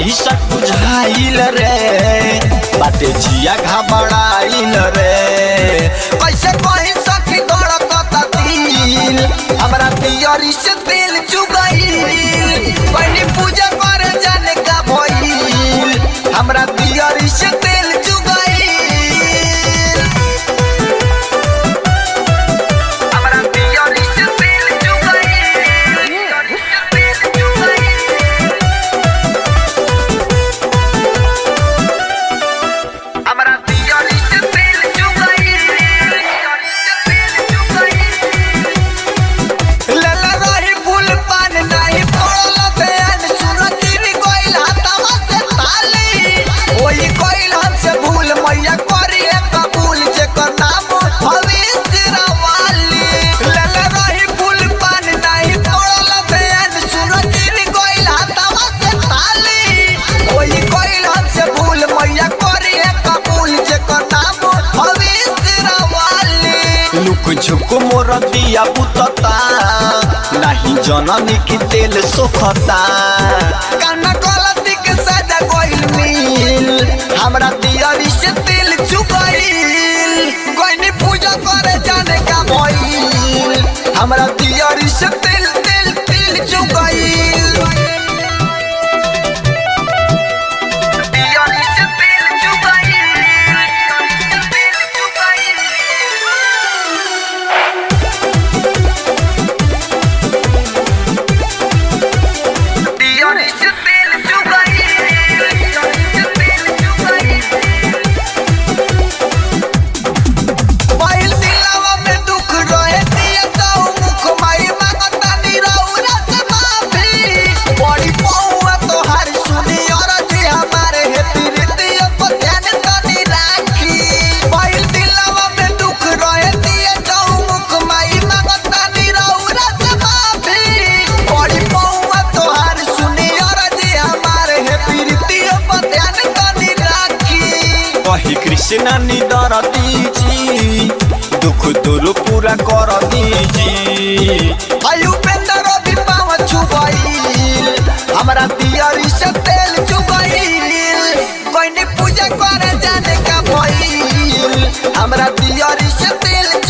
ऐसा बुझाइल रे बाटे जिया घबराइल रे कैसे कहीं सखी धड़कता दिल हमरा पियरी से दिल चुगइल पहले पूजा करे जाने का भइल हमरा पियरी से दिल चुगइल हमरा पियरी से दिल चुगइल दिल चुगइल हमरा पियरी से दिल चुगइल दिल चुगइल लला रही फूल पान नाही पड़ल बयान सुरतीर गइल हाथवा से ताली ओही गइल हमसे भूल मैया करी कबूल जेकर नाम भविष्य रवाली लला रही फूल पान नाही पड़ल बयान सुरतीर गइल हाथवा से ताली ओही गइल हमसे भूल मैया करी कबूल जेकर नाम भविष्य रवाली लुक झुक मोर दिया बुतता नहीं जननी की तेल सोखता काना गलती के सजा गइल मिल हमरा दियरी से तेल चुकइल गइनी पूजा करे जाने का भइल हमरा दियरी से तेल तेल तेल चुकइल दियरी से तेल चुकइल तेल चुकइल दियरी से तेल चुकइल तेल चुकइल पहिल दिलवा में दुख रहे दिया तो मुख माई मांगता निरौरा से माफी बड़ी पौआ तोहार सुनी और जी हमारे हे प्रीतिया पर ध्यान तनी राखी पहिल दिलवा में दुख रहे दिया तो मुख माई मांगता निरौरा से माफी बड़ी पौआ तोहार सुनी और जी हमारे हे प्रीतिया पर ध्यान तनी राखी कही कृष्ण निदर दीजी दुख दूर पूरा कर दीजी आयु पेंदर भी पाव छुबइल हमरा दियरी से तेल चुबइल कोई पूजा करे जाने का भइल हमरा दियरी से तेल